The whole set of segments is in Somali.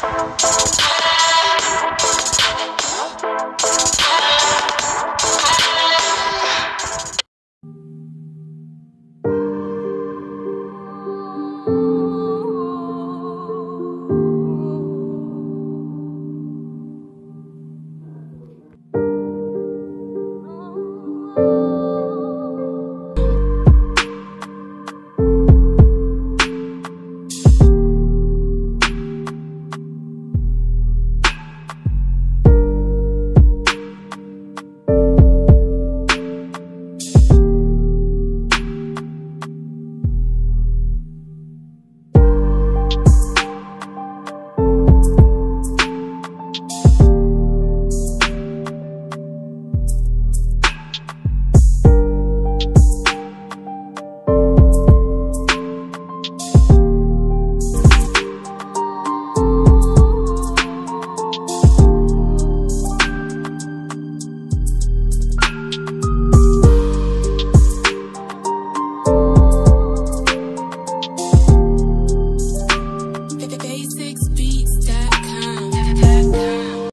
basicsbeats.com.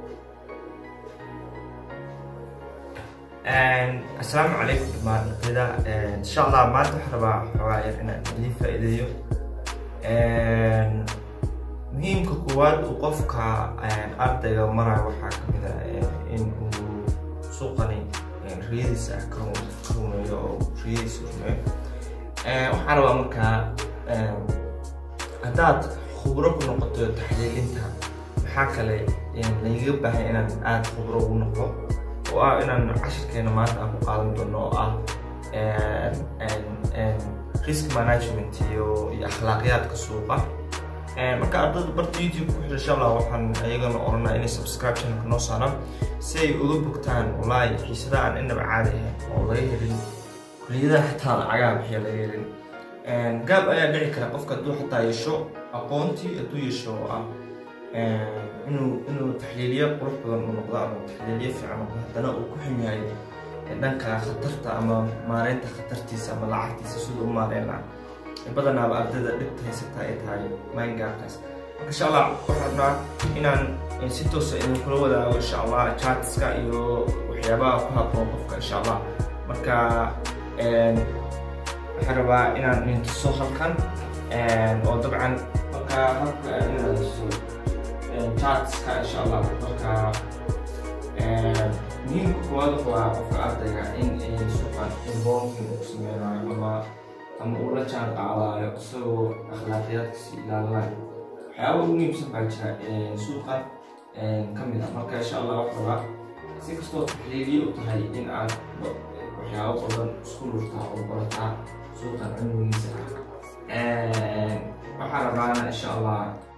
asalaamu calaykum dhamaan ardayda insha allah maanta waxaan rabaa xoogaa yar inaan idiin faa'iideeyo muhiimka koowaad uu qofka ardayga marayo waxaa ka mid ah in uu suuqani riyadiisa ka rumeeyo oo riyadiisa rumeeyo waxaan rabaa markaa haddaad khubro ku noqoto taxliilinta maxaa kale lagaga baahan inaan aada khubro ugu noqdo oo ah inaan cashirkeena maanta aan ku qaadan doono oo ah risk management iyo iyo akhlaaqiyaadka suuqa marka ardayda barta youtube ku xidha insha allah waxaan ayagana oranaa inay subscriptionka noo saaraan si ay uga bogtaan wallaahi xiisada aan inaba caadi ahayn oo laga helin kuliyadaha xataa lacagaha bixiya laga helin gaab ayaa dhici kara qofka hadduu xataa yeesho aqoontii hadduu yeesho oo ah inuu inuu taxliiliyo qurux badan u noqdo ama taxliiliyo fiican noqdo haddana uu ku xun yahay dhanka khatarta ama maareynta khatartiisa ama lacagtiisa siduu u maareyn lahaa badanaaba ardayda dhibta haysata ay tahay maangaarkaas marka insha allah waxaan rabnaa inaan si toosa idinkula wadaago insha allah chartska iyo waxyaabaha ku habboon qofka insha allah marka waxaan rabaa inaan idin tuso halkan oo dabcan marka habka inaan tuso chartska insha allah marka muhiimka koowaad waa qofka ardayga in suuqan involving uu sameynayo ama ama uu la jaan qaadayo isagoo akhlaaqiyaadkiisa ilaalinayo waxyaaba ugu muhiimsan baa jira suuqan ka mid ah marka insha allah wax rabaa si kastoo taxliiliye u tahay in aad waxyaabo badan isku lurtaa oo barataa suuqan cilmigiisa ah waxaa rabaana insha allah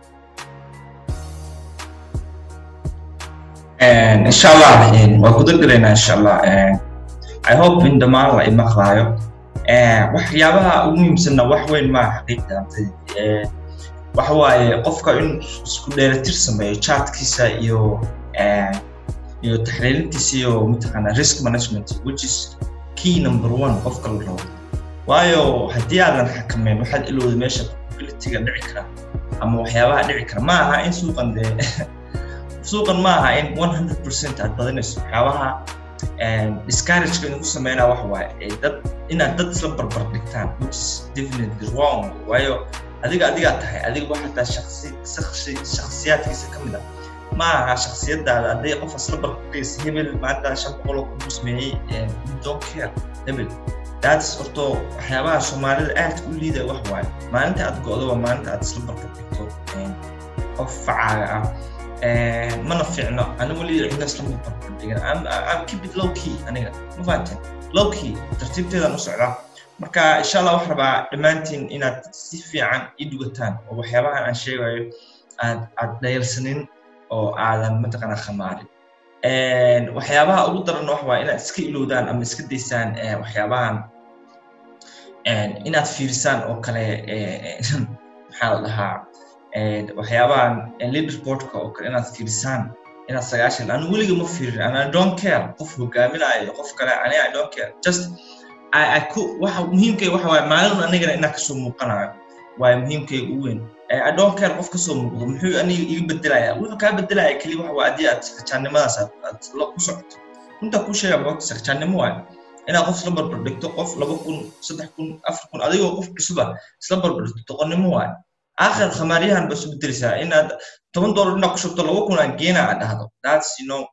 insha allah waa guda galaynaa insha allah i hope in dhammaan la imaqlaayo waxyaabaha ugu muhiimsanna wax weyn maa xaqiiqda ardayda waxa waaye qofka in isku dheelatir sameeyo chartkiisa iyo iyo taxliilintiisa iyo mataqaana risk management which is key number one qofka la rabo waayo haddii aadan xakameyn waxaad ilowda meesha probabilityga dhici kara ama waxyaabaha dhici kara ma aha in suuqan dee suuqan ma aha in 100% aad badinayso waxyaabaha discourageka idinku sameynaa wax waaye dad inaad dad isla barbar dhigtaan which is definitely wrong waayo adiga adigaa tahay adiga wax hataa shaksi shakhsiyaadkiisa ka mid ah ma aha shakhsiyadaada hadday qof isla barbardhigaysa hebel maanta shan boqol oo kugu sameeyey don't care hebel that's horto waxyaabaha soomaalida aad u liidaya wax waaye maalinta aad go'do waa maalinta aad isla barbardhigto qof facaaga ah mana fiicno anigu weli cidna isla ma barbardhigan am keep it low key aniga ma fahanteen low key tartiibteedaan u socdaa marka insha allah waxaan rabaa dhammaantiin inaad si fiican ii dugataan oo waxyaabahan aan sheegayo aad aad dhayalsanin oo aadan mataqaanaa khamaarin waxyaabaha ugu daran wax waa inaad iska ilowdaan ama iska daysaan waxyaabahan inaad fiirisaan oo kale maxaa la dhahaa waxyaabahan leaderboardka oo kale inaad fiirisaan inaad sagaashan anu weliga ma fiirin ana don't care qof hogaaminayo qof kale ani i don't care just waxa muhiimkay waxa waaye maalin anigana inaan kasoo muuqanayo waayo muhiimkayga ugu weyn I don't care qof kasoo muuqdo muxuu aniga iga bedelaya wuxuu kaa bedelaya keliya waxa waa haddii aad sakjaannimadaas aad aad la ku socoto runta ku sheega moogta sakjaannimo waayo inaad qof isla barbar dhigto qof laba kun saddex kun afar kun adigoo qof cusuba isla barbar dhigto doqonnimo waayo aakhir khamaaryahan ba isu bedeleysaa inaad toban doolar inaad ku shubto laba kun aan geena aad dhahdo that's you know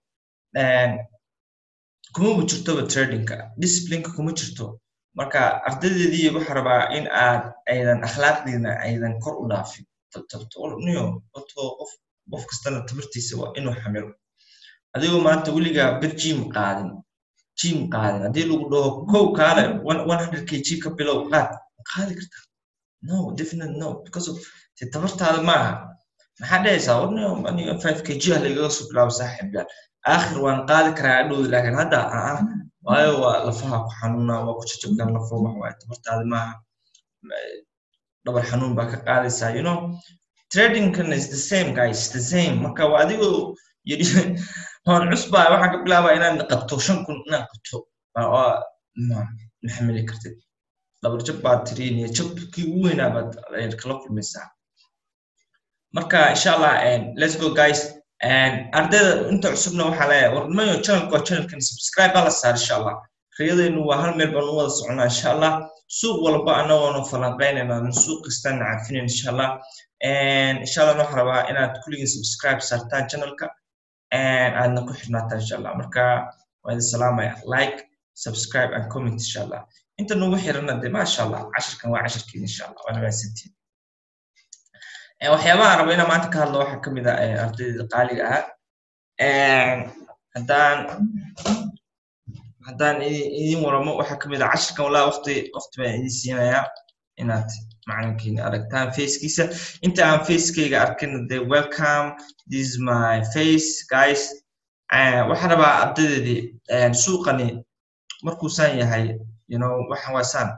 kumaba jirtoba tradingka disciplineka kuma jirto marka ardaydeedii waxaa rabaa in aad aydan akhlaaqdiina aydan kor u dhaafin niyo wato qof qof kastana tabartiisa waa inuu xamilo adigoo maanta weligaa bir jim qaadin jim qaadin haddii lagu dhaho kow kaale one hundred k g ka bilow qaad qaadi kartaa no definitely no because of te tabartaada maaha maxaa dhahaysaa warniyo aniga five k g ah lagaga soo bilaabo saaxiib yaal aakhir waan qaadi karaa adhowda laakiin hadda aa waayo waa lafaha ku xanuuna waa ku jajabkan lafo wax waaye tabartaada maaha dhabar xanuun baa ka qaadaysaa you know tradingkan is the same guys the same marka waa adigoo yidhi waan cusbaa waxaan ka bilaabaa inaad qabto shan kun inaad qabto ma xamili kartid dhabar jab baad tiriinaya jabkii ugu weynaa baad kala kulmaysaa marka insha allah let's go guys ardayda inta cusubna waxaa leeyahay warmayo channelka waa channelkan subscribe baa la saar insha allah riyadaynu waa hal meel baan u wada soconaa insha allah suuq walba anagoona falanqaynayna suuq kastaan caafinayn insha allah insha allah waxaan rabaa inaad kulligiin subscribe saartaan channelka aadna ku xirnaataan insha allah marka waa idin salaamaya like subscribe and comment insha allah inta nagu xirana de maasha allah cashirkan waa cashirkiin insha allah waana maasantiin waxyaabaha raba inaan maanta ka hadlo waxaa kamid ah ardayda qaaliga ah haddaan haddaan idin waramo waxaa kamid ah cashirkan walaa waqti waqti baan idin siinayaa inaad macalinkiina aragtaan facekiisa inta aan facekayga arkin de welcome this is my face guys waxaan rabaa ardaydeedii suuqani markuu saan yahay you know waxaan waa saan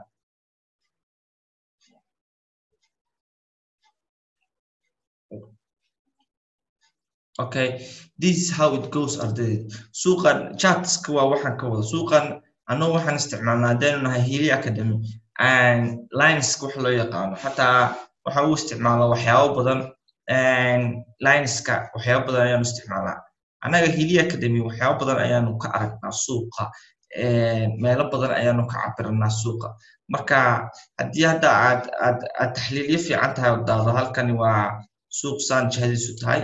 okay this is how it goes ardaydeed suuqan chatska waa waxaan ka wada suuqan annagu waxaan isticmaalnaa haddaynu nahay hili academy lineska wax loo yaqaano xataa waxa uu isticmaalaa waxyaabo badan lineska waxyaabo badan ayaanu isticmaalnaa annaga hili academy waxyaabo badan ayaanu ka aragnaa suuqa meelo badan ayaanu ka cabiranaa suuqa marka haddii hadda aad aad aad taxliilyo fiican tahay daado halkani waa suuq saan jihadiisu tahay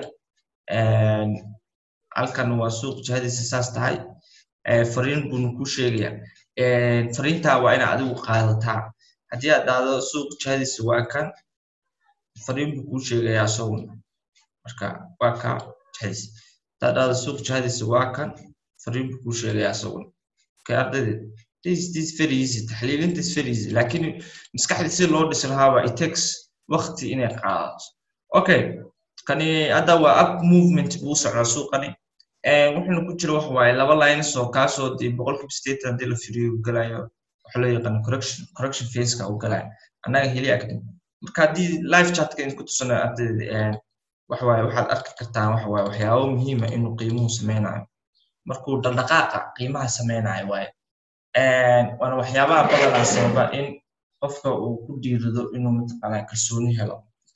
halkan waa suuq jihadiisa saas tahay fariin buuna kuu sheegaya fariintaa waa inaad adigu qaadataa haddii aad dhahdo suuq jihadiisa waa kan fariin buu kuu sheegayaa isaguna marka waa ka jihadiisa haddaad dhahdo suuq jihadiisa waa kan fariin buu kuu sheegayaa isaguna okay ardaydeed this this very easy taxliilinta is very easy laakiin maskaxda si loo dhisi lahaaba it takes waqti inay qaadato okay kani hadda waa up movement buu socdaa suuqani wuxuuna ku jira waxa waaye laba lines oo kaasoo dee boqolkiiba sideetan haddii la firiyo uu galayo waxa loo yaqaano correction correction faceka uu galayo annaga heli academy marka haddii live chatka idinku tusana ardayda waxa waaye waxaad arki kartaan waxa waaye waxyaabo muhiima inuu qiimuhu sameynayo markuu dhaqdhaqaaqa qiimaha sameynayo waaye waana waxyaabaha badanaa sababa in qofka uu ku dhiirido inuu mataqaanaa kalsooni helo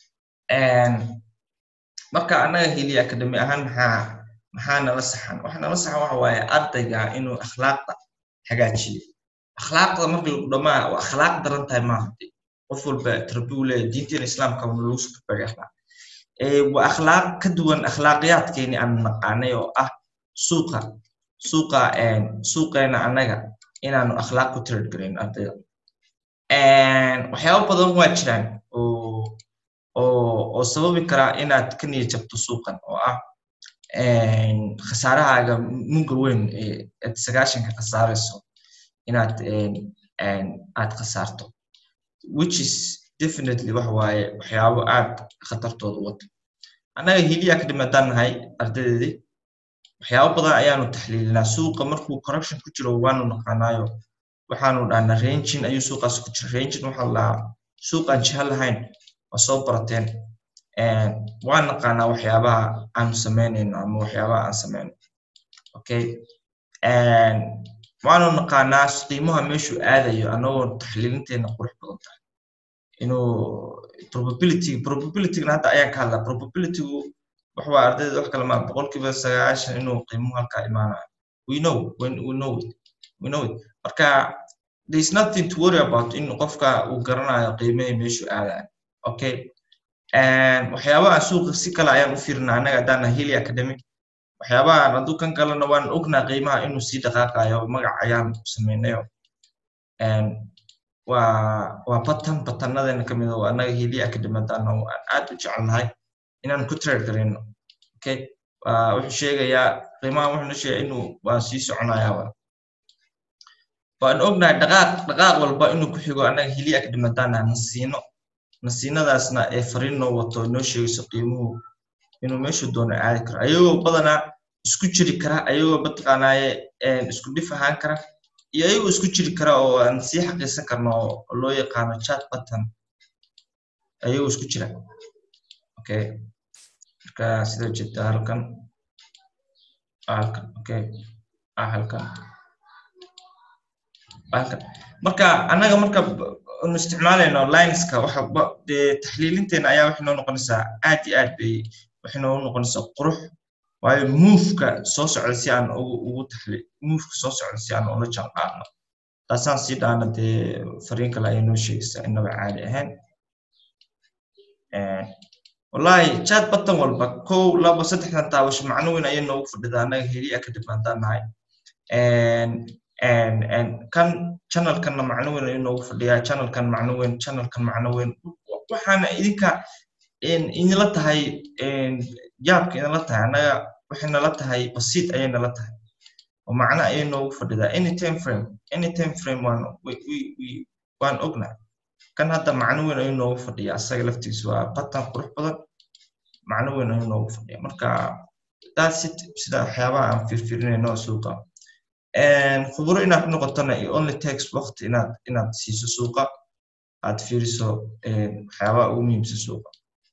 marka annaga heli academy ahaan maxaa maxaa nala saxan waxa nala saxan waxa waaye ardayga inuu akhlaaqda hagaajiyo akhlaaqda marka lagu dhamaa waa akhlaaq daran tahay maaha qof walba tarbiyu leeyahay diinteena islaamka wana lagu soo kabagay akhlaaq waa akhlaaq ka duwan akhlaaqiyaadkeeni aan naqaanay oo ah suuqa suuqa suuqeena annaga inaanu akhlaaq ku trade garayn ardayda waxyaabo badan waa jiraan oo oo oo sababi karaa inaad ka niyad jabto suuqan oo ah khasaarahaaga muga weyn eed sagaashanka khasaarayso inaad aad khasaarto which is definitely waxa waaye waxyaabo aad khatartooda wata annaga hili academy haddaan nahay ardaydeedii waxyaabo badan ayaanu taxliilinaa suuqa markuu correction ku jiro waanu naqaanaayo waxaanu dhahnaa rangin ayuu suuqaas ku jira rangin waxaa lahaa suuqaan jiha lahayn waa soo barateen waan naqaanaa waxyaabaha aanu samaynayno ama waxyaabaha aan samayno okay waanu naqaanaa qiimaha meeshuu aadayo annagoo taxliilinteena qurux badan tahay inuu probability probabilitygana hadda ayaan ka hadlaa probabilitygu wax waa ardayda wax kale maa boqolkiiba sagaashan inuu qiimuhu halkaa imaanayo we know when we know it we know it marka there is nothing to worry about in qofka uu garanayo qiimihii meeshu aadayo okay waxyaabaha suuqa si kale ayaan u fiirnaa annaga haddaana heli academy waxyaabahan hadduu kan kalena waan ognaa qiimaha inuu sii dhaqaaqayo magac ayaan samaynayo waa waa batan batanadena kamid oo annaga heli academy haddaana aan aad u jecelnahay inaan ku trade garayno okay wuxuu sheegayaa qiimaha wuxuuna sheegaya inuu waa sii soconayaa waan ognahay dhaqaaq dhaqaaq walba inuu ku xigo annaga heli academy haddaana nasiino nasiinadaasna ee fariin noo wato noo sheegayso qiimuhu inuu meeshu doono aadi karo ayagoo badanaa isku jiri kara ayagoo mataqaanaaye isku dhif ahaan kara iyo ayagoo isku jiri kara oo aan sii xaqiisan karno oo loo yaqaano chat button ayagoo isku jira okay marka sida jeeda halkan halkan okay halkan halkan marka annaga marka anu isticmaalayno lineska waxa dee taxliilinteena ayaa waxay noo noqonaysaa aad iyo aad bay waxay noo noqonaysaa qurux waayo moveka soo socda si aan ugu ugu taxli moveka soo socda si aan ula jaan qaadno taasaan sii dhaana dee fariin kale ayay noo sheegaysaa inaba caadi ahayn wallahi chat button walba kow labo saddexdan taabasho macno weyn ayay noogu fadhidaa annaga heli academy haddaan nahay kan channelkanna macno weyn ayuu noogu fadhiyaa channelkan macno weyn channelkan macno weyn waxaana idinka idinla tahay yaabka idinla tahay annaga waxay nala tahay basiid ayay nala tahay oo macno ayay noogu fadhidaa any time frame any time frame waan waan ognaa kan hadda macno weyn ayuu noogu fadhiyaa asaga laftiisa waa batan qurux badan macno weyn ayuu noogu fadhiyaa marka that's it sida waxyaabaha aan fiirfiirinayno suuqa khuburo inaad noqotona it only takes waqti inaad inaad siiso suuqa aad fiiriso waxyaabaha ugu muhiimsan suuqa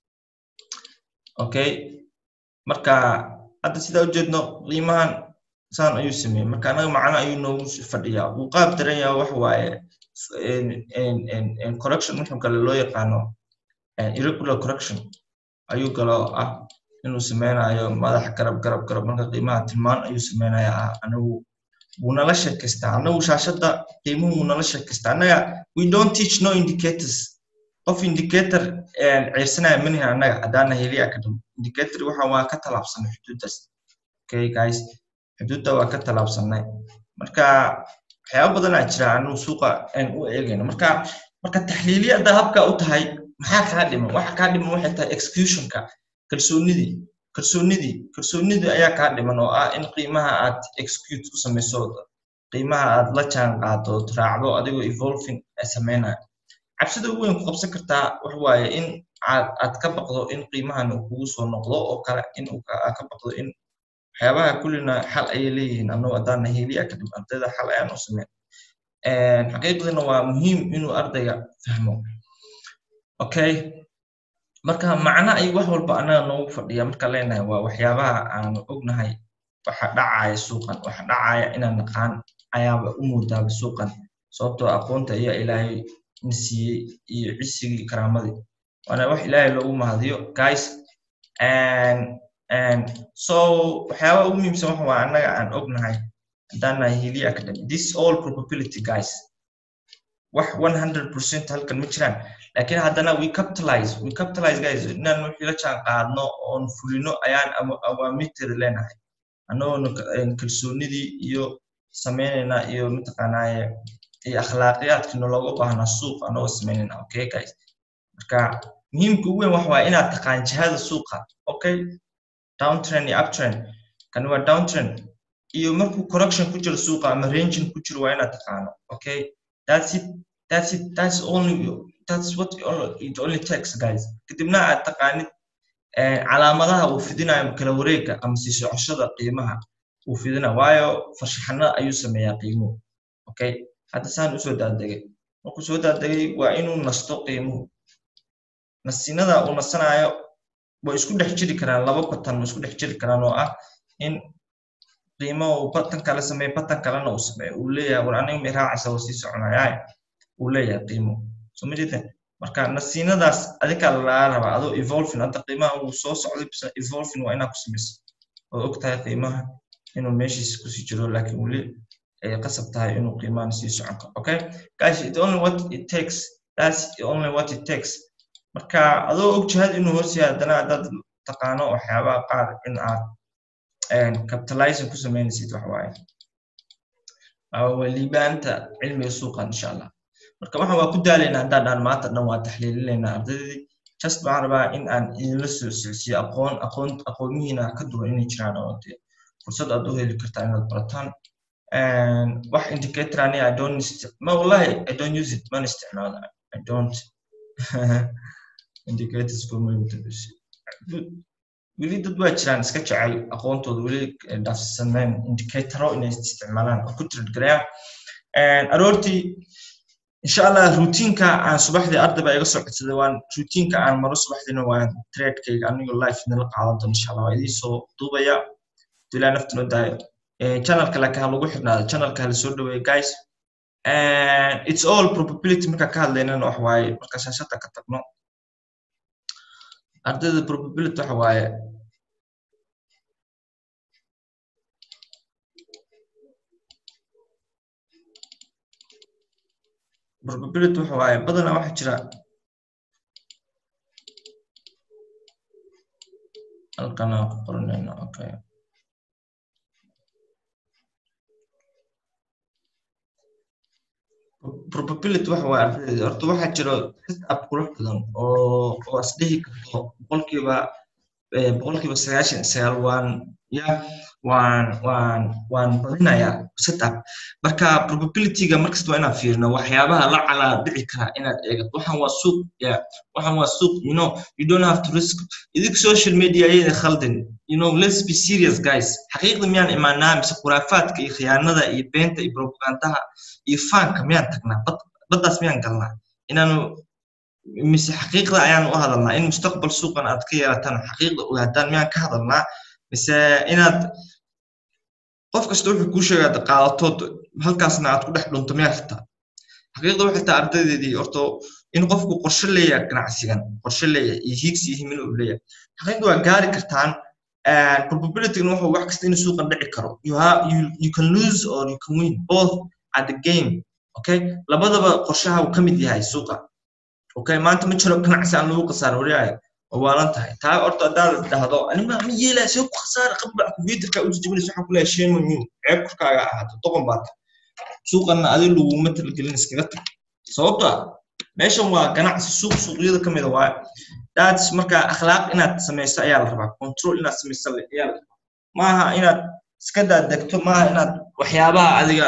okay marka hadda sidaa ujeedno qiimahan saan ayuu sameeyey marka anaga macno ayuu noogu fadhiyaa wuu qaab daran yahay wax waaye correction wuxuu kale loo yaqaano irregular correction ayuu kaloo ah inuu sameynayo madax garab garab garab marka qiimaha tilmaan ayuu sameynaya ah anigu wuu nala sheekaystaa anagu shaashadda qiimuhu wuu nala sheekaystaa annaga we don't teach no indicators qof indicator ciirsanaya manihin annaga haddaana heli academy indicator waxa waa ka talaabsanay xuduuddaas okay guys xuduudda waa ka talaabsanay marka waxyaaba badanaa jira anu suuqa aan u eegayno marka marka taxliiliyada habka u tahay maxaa kaa dhiman waxa kaa dhiman waxay tahay executionka kalsoonidii kalsoonidii kalsoonidii ayaa kaa dhiman oo ah in qiimaha aad execute ku samayso qiimaha aad la jaan qaado raacdo adigoo evolving sameynaya cabsida ugu weyn ku qabsan kartaa wax waaye in aad aad ka baqdo in qiimahan uu kugu soo noqdo oo kale in uu ka baqdo in waxyaabaha kullina xal ayay leeyihiin annagu haddaana heli academy ardayda xal ayaan u sameyn xaqiiqdina waa muhiim inuu ardayga fahmo okay marka macno ay wax walba annaga noogu fadhiya marka leenahay waa waxyaabaha aanu ognahay waxa dhacaya suuqan waxa dhacaya inaan naqaan ayaaba u moodaaba suuqan sababtoo aqoonta ayaa ilaahay na siiyey iyo cisigii karaamadii waana wax ilaahay loogu mahadiyo guys so waxyaabaha ugu muhiimsan waxa waa annaga aan ognahay haddaan nahay heli academy this all probability guys wax 100% halkan ma jiraan laakiin haddana we capitalize we capitalize guys inaan wixii la jaan qaadno oon fulino ayaan awaamirteeda leenahay annagoona kalsoonidii iyo sameynayna iyo mataqaanaaye iyo akhlaaqiyaadkina looga baahnaa suuq annagoo sameynayna okay guys marka muhiimka ugu weyn waxa waa inaad taqaan jihada suuqa okay downtrend iyo uptrend kan waa downtrend iyo markuu correction ku jiro suuqa ama ranging ku jiro waa inaad taqaano okay that's it that's it that's only that's what it only takes guys kadibna aad taqaanid calaamadaha uu fidinayo kala wareega ama sii socoshada qiimaha uu fidina waayo farshaxanada ayuu sameeyaa qiimuhu okay hadda saan usoo daadegay markuu soo daadegay waa inuu nasto qiimuhu nasinada uu nasanayo way isku dhex jiri karaan laba batan way isku dhex jiri karaan oo ah in qiimo uu batan kale sameeyo batan kalena uu sameeyo uu leeyahay war aniga may raacaysa waa sii soconayaa uu leeyahay qiimo so ma jeedeen marka nasiinadaas adigaa lagaa rabaa adoo evolving hadda qiimaha uu soo socday bisa evolving waa inaa ku samaysa oo og tahay qiimaha inuu meeshiisa kusii jiro laakiin weli ay qasab tahay inuu qiimahan sii socon karo okay guys it only what it takes that's only what it takes marka adoo og jihad inuu hoos yahay haddana haddaad taqaano waxyaabaha qaar in aad capitalizing ku samaynaysid wax waaye waa liibaanta cilmiga suuqan insha allah marka waxaan waa ku daalaynaa haddaan dhaan maanta dhan waa taxliilinaynaa ardaydii just waxaan rabaa in aan idinla soo socsiyo aqoon aqoon aqoonyihiina ka duwan inay jiraan oo dee fursad aad u heli kartaa inaad barataan wax indicator ani i don't ma wallahi i don't use it mana isticmaala i don't indicators for my weli dad waa jiraan iska jecel aqoontooda weli dhaafsaneen indicatoro inay isticmaalaan oo ku tiradgarayaan aroortii insha allah routiinka aan subaxdii arday baa iga soo codsaday waan routiinka aan maro subaxdiina waan tradekayga anigoo life nala qaadan doon insha allah waa idiin soo duubaya ilaa nafta noo daayo channelka laakiin ha lagu xirnaado channelka hala soo dhaweeyo guys it's all probability markaan ka hadlaynana wax waaye marka shaashada ka tagno ardayda probability waxa waaye probability waxa waaye badanaa waxa jira halkan aan ku qoranayno okay probability waxa waaye ardayda horta waxaa jiro setup qurux badan oo oo isdhihi karto boqolkiiba boqolkiiba sagaashan sagaal waan ya waan waan waan badinayaa setup marka probabilityga markasta waa inaan fiirino waxyaabaha la calaa dhici kara inaad eegato waxaan waa suuq ya waxaan waa suuq you know you don't have to risk idink social media ayada khaldan you know let's be serious guys xaqiiqda miyaan imaanaa mise khuraafaadka iyo khiyaanada iyo beenta iyo propagandaha iyo faanka miyaan tagnaa baddaas miyaan galnaa inaanu mise xaqiiqda ayaan u hadalnaa in mustaqbal suuqan aad ka yeelataan xaqiiqda ogaadaan miyaan ka hadalnaa mise inaad qof kasta wuxuu kuu sheegaa qaadatood halkaasna aad ku dhex dhunto miyaa rabtaa xaqiiqda waxay tahay ardaydeedii horto in qofku qorshe leeyahay ganacsigan qorshe leeyahay iyo hiigsi iyo himilo uu leeyahay xaqiiqda waa gaari kartaan probability wuxuu wax kasta inuu suuqan dhici karo you, have, you, you can lose or you can win both at the game okay labadaba qorshaha uu ka mid yahay suuqa okay maanta ma jiro ganacsi aan lagu khasaar waryahay oo waalan tahay taa horta haddaad dhahdo anima ma yeelaa see ku khasaara qabba computerka u jajabinaysa waxaan ku leeyahay shame on you ceeb korkaaga ahaato doqon baa tahay suuqanna adi laguma talgelin iskaga tag sababto ah meeshan waa ganacsi suuq suuqyada ka mida waaye daats marka akhlaaq inaad samayso ayaa la rabaa control inaad samayso ayaa la rabaa maaha inaad iska daadegto maaha inaad waxyaabaha adiga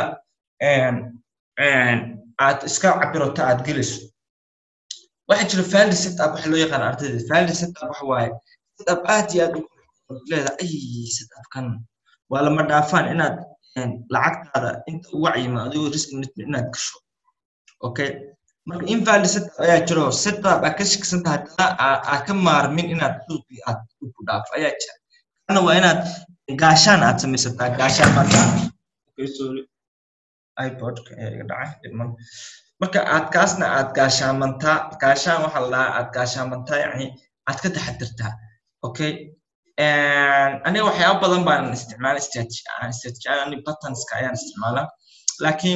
aad iska cabirato aad gelayso waxaa jira valid setup waxa loo yaqaan ardayda valid setup waxa waaye setup aad iyo aad leedahay ay setupkan waa lama dhaafaan inaad lacagtaada inta ugu cayima adigoo risk management inaad gasho okay marka invalid setup ayaa jiro setup aad ka shakisan tahay haddana aad ka maarmin inaad suuqii aad ku dhaafo ayaa jira kana waa inaad gaashaan aad samaysataa gaashaan marka okay sorry ipodka ayaa iga dhacay dhibman marka aad kaasna aad gaashaamantaa gaashaan waxaa la dhahaa aad gaashaamantaa yani aad ka taxadirtaa okay aniga waxyaaba badan baan isticmaala strategy patterns patterns ayaan isticmaalaa laakiin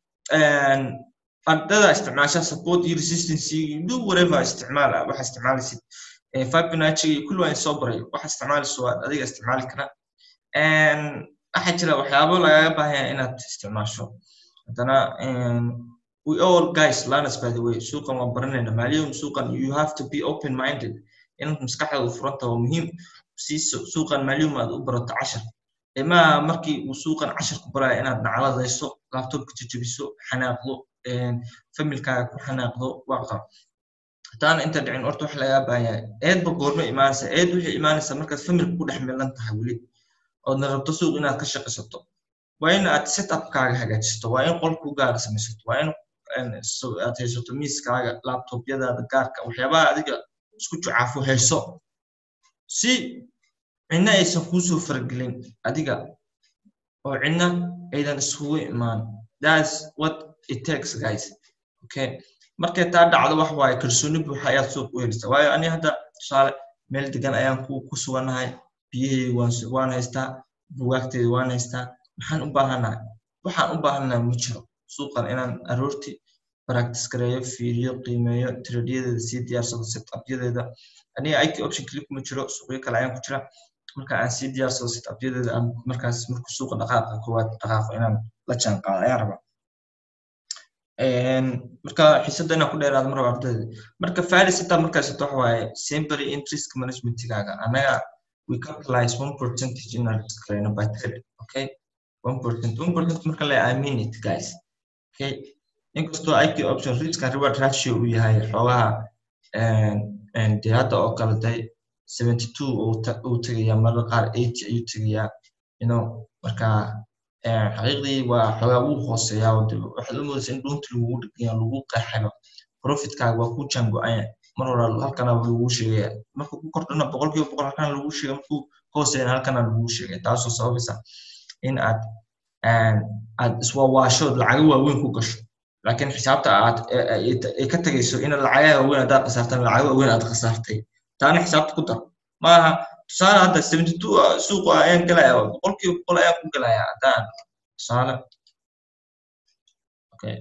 ardada isticmaasha support iyo resistance do whatever isticmaal waxa isticmaalaysid fibonacci iyo kulli waan soo baray waxa isticmaalayso waad adiga isticmaali kara waxaa jira waxyaabo lagaga baahanya inaad isticmaasho haddana we all guys learners by the way suuqan waan baranayna maaliyahum suuqan you have to be open minded inaad maskaxdaada furanta waa muhiim si suuqan maaliyahum aad u barato cashar imaa markii uu suuqan cashar ku baraya inaad nacladayso laptopka jajabiso xanaaqdo familkaaga ku xanaaqdo waaqa hataana inta dhicin horta waxa lagaa baahanyaa eedba goorma imaanaysa eed waxay imaanaysaa markaad familka ku dhex milan tahay weli oodna rabto suuq inaad ka shaqaysato waa in aad setupkaaga hagaajisato waa in qolkugaaga samaysato waa in aad haysato miiskaaga laptopyadaada gaarka waxyaabaha adiga isku jucaafo hayso si cidna aysan kuusoo faragelin adiga oo cidna aydan iskugu imaan thats what it takes guys okay markay taa dhacdo wax waaye kalsooni buuxa ayaad suuq u helisa waayo ani hadda tusaale meel degan ayaan ku ku suganahay biyahayga waan waan haystaa bugaagteyda waan haystaa maxaan u baahanahay waxaan u baahanahay ma jiro suuqan inaan aroortii practice gareeyo fiiriyo qiimeeyo tradeyadeeda sii diyaarsado setupyadeeda aniga ik option keli kuma jiro suuqyo kale ayaan ku jira marka aan sii diyaarsado setupyadeeda aan markaas markuu suuqa dhaqaaqa koowaad dhaqaaqo inaan la jaan qaado ayaan rabaa marka xiisada inaan ku dheeraado mar raba ardayda marka faris intaa markaas waxa waaye sempre interest managementigaaga anaga we capitalize one percentage in our disclaimer by trade okay one percent one percent marka la i mean it guys okay inkastoo IQ option risk and reward ratio uu yahay xoogaha dee hadda oo kale day seventy two uu tegayaa mararka qaar eighty ayuu tegayaa you know marka xaqiiqdii waa xoogaa wuu hooseeyaa oo waxaad u moodaysa in dhuunta lagugu dhigaya lagu qeexayo profitkaaga waa ku jango-aya mar hore halkana lagu sheegaya marka ku kordhana boqolkiiba boqol halkana lagu sheegay markuu hooseeyana halkana lagu sheegay taasoo sababaysa in aad aad iswawaashood lacago waaweyn ku gasho laakiin xisaabta aad ay ka tegayso in lacagaha waaweyn haddaad khasaartan lacago waaweyn aad khasaartay taana xisaabta ku dar maaha tusaale hadda seventy two suuqa ayaan galaya boqolkiiba boqol ayaan ku galaya haddaan tusaale okay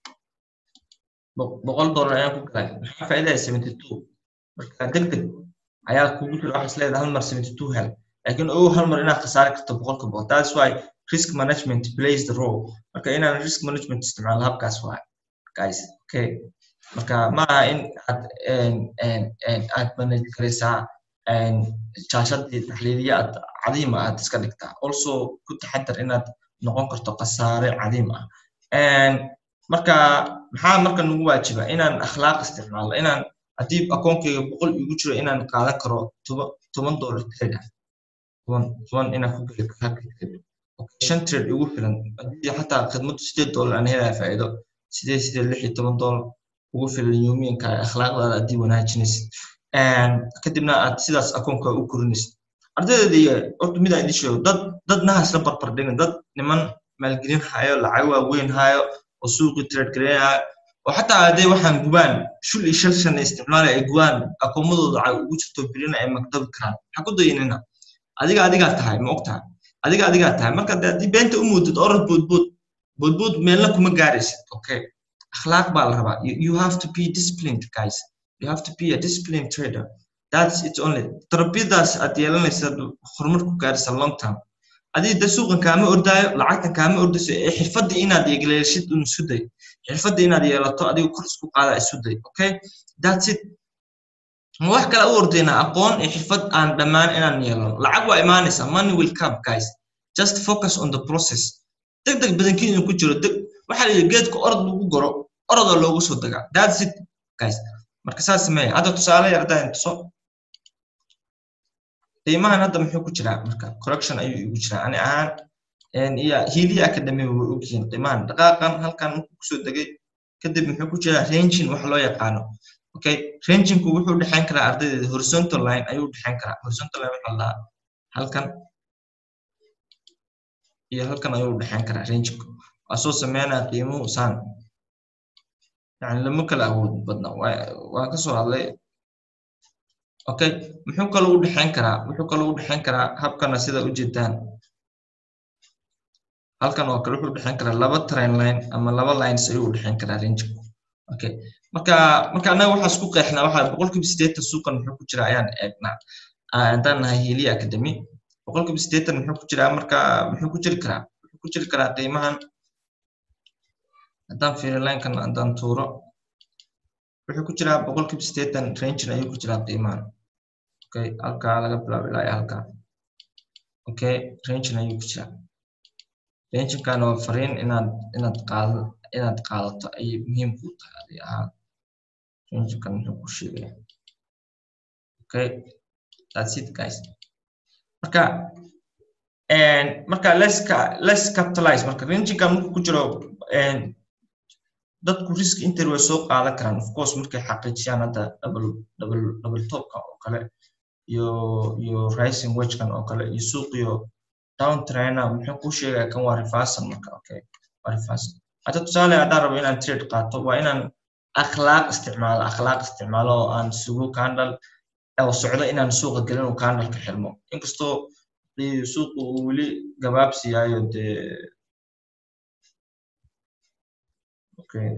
boqol dollar ayaan ku galaya maxaa faa'iidaya seventy two marka deg deg ayaa kugu jira waxaas leedahay hal mar seventy two hel laakiin ogow hal mar inaad khasaari karto boqolka boqol that's why risk management plays the role marka inaan risk management isticmaalo habkaas waay guys okay marka maaha in aad aad manage garaysaa jaashadii taxliiliya aad cadiima aad iska dhigtaa also ku taxadar inaad noqon karto khasaare cadiim ah marka maxaa marka nagu waajiba inaan akhlaaq isticmaalo inaan haddii akoonkayga boqol igu jiro inaan qaadan karo toban dollar trade ah toban toban inaan ku geli karo halka trade shan trade igu filan haddii xataa khidmadu sideed dollar aan helaya faa'iido sideed sideed lix iyo toban dollar ugu filan yuumiinka akhlaaqdaada haddii wanaajinaysid kadibna aad sidaas akoonka u korinaysid ardaydeedii horta midaan idin sheego dad dad nahaas la barbar dhigin dad niman maalgelin hayo lacag waaweyn hayo oo suuqii trade gareynaya oo xataa hadday waxaan gubaan shul iyo shal shan isticmaalaya ay gubaan akoomadooda lacag ugu jirto bilina ay magdabi karaan maxaa ku dayanina adiga adigaa tahay ma og tahay adiga adigaa tahay marka haddii beenta u muudid orad boodbood boodbood meelna kuma gaaraysid okay akhlaaq baa la rabaa you have to be disciplined guys you have to be a disciplined trader that's it only tarbiyadaas aad yeelanaysa horumar ku gaaraysa long term adii de suuqan kaama ordaayo lacagtan kaama ordayso ee xirfadda inaad yeelashid un isu day xirfadda inaad yeelato adiga kor isku qaada isu day okay that's it ma wax kale u ordayna aqoon iyo xirfad aan dhammaan inaan yeelano lacag waa imaanaysa money will come guys just focus on the process deg deg badankiin ku jiro deg waxaa la yidhi geedka orod lagu goro orodoo loogu soo dagaa that's it guys marka saas sameeya hadda tusaale yardaan tuso qiimahan hadda muxuu ku jiraa marka correction ayuu igu jiraa ani ahaan iyo hiiliya academy way ogyihiin qiimahan dhaqaaqan halkan markuu kusoo degay kadib muxuu ku jiraa rangin wax loo yaqaano okay ranginku wuxuu dhexayn karaa ardaydeeda horizontal line ayuu dhexayn karaa horizontal line waxaa lahaa halkan iyo halkan ayuu dhexayn karaa ranginku waa soo sameynaya qiimuhu saan yani lama kala awood badna waa kasoo hadlay okay muxuu kaloo u dhexayn karaa wuxuu kaloo u dhexayn karaa habkana sida u jeedaan halkan oo kale wuxuu dhexayn karaa laba train line ama laba lines ayuu u dhexayn karaa ranginku okay marka marka annaga waxaa isku qeexnaa waxaa boqolkiiba siddeetan suuqan muxuu ku jira ayaan eegnaa haddaan nahay heliya academy boqolkiiba siddeetan muxuu ku jiraa marka muxuu ku jiri karaa wuxuu ku jiri karaa qiimahan haddaan fiiri linekan haddaan tuuro wuxuu ku jiraa boqolkiiba siddeetan rangin ayuu ku jiraa qiimahan okay halkaa laga bilaabo ilaa iyo halkaa okay rangin ayuu ku jiraa ranginkan waa fariin inaad inaad qaado inaad qaadato ayay muhiim kuu tahay adi ahaan ranginkan muxuu ku sheegaya okay that's it guys marka marka less less capitalize marka ranginkan markuu ku jiro dadku risk inter way soo qaadan karaan of course markay xaqiijiyaan hadda double double double topka oo kale iyo iyo rising wagekan oo kale iyo suuq iyo down trainer muxuu ku sheegaya kan waa reversal marka okay waa reversal hadda tusaale haddaan rabo inaan trade qaato waa inaan akhlaaq isticmaalo akhlaaq isticmaalo oo aan sugo candle oo socdo inaan suuqa gelin uu candle ka xirmo inkastoo suuqu uu weli gabaabsi yahayo dee okay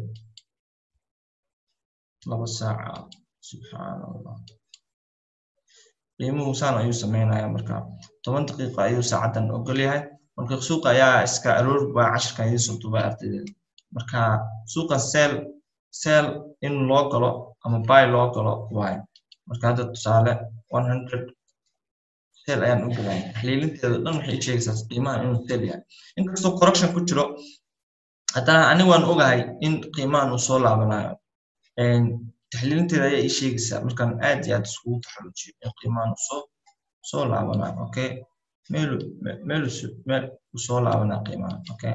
laba saaca subxaan allah qiimuhu saan ayuu sameynaya marka toban daqiiqa ayuu saacadan ogol yahay marka suuqa ayaa iska aroor baa cashirkan idin soo duubay ardaydeeda marka suuqan seel seel in loo galo ama buy loo galo waayo marka hadda tusaale one hundred seel ayaan u galaya xaliilinteeda dhan waxay sheegaysaa qiimaha inuu seel yahay inkastoo correction ku jiro haddana ani waan ogahay in qiimahan uu soo laabanayo taxliilinteeda ayaa ii sheegaysaa markaan aad iyo aad iskugu taxalujiyo in qiimahan uu soo soo laabanayo okay meel meel meel uu soo laabanaa qiimahan okay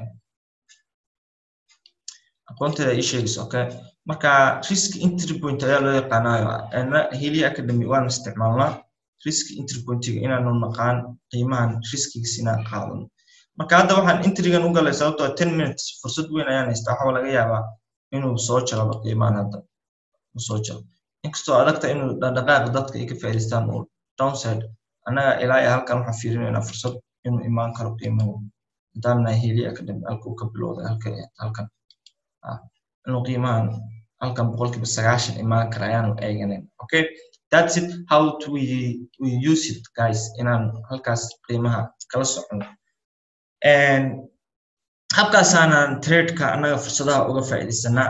aqoonteeda ii sheegaysa okay marka risk entry point ayaa loo yaqaanayo heli academy waan isticmaalnaa risk entry pointiga inaanu naqaan qiimahan riskigiisa inaan qaadano marka hadda waxaan intrigan u galay sababtoo ten minutes fursad weyn ayaan haystaa waxaa laga yaabaa inuu soo jalaba qiimahan hadda uu soo jalo inkastoo adagta inuu dhaqdhaqaaqa dadka ay ka faa'iidaystaan uu downside annaga ilaa iyo halkan waxaan fiirinaynaa fursad inuu imaan karo qiimuhu haddaana heli academy halka uu ka bilowday halka halkan inuu qiimahan halkan boqolkiiba sagaashan imaan kara ayaanu eeganin okay that's it how to we, we use it guys inaan halkaas qiimaha kala socono habkaasaanaan tradeka annaga fursadaha uga faa'iidaysanaa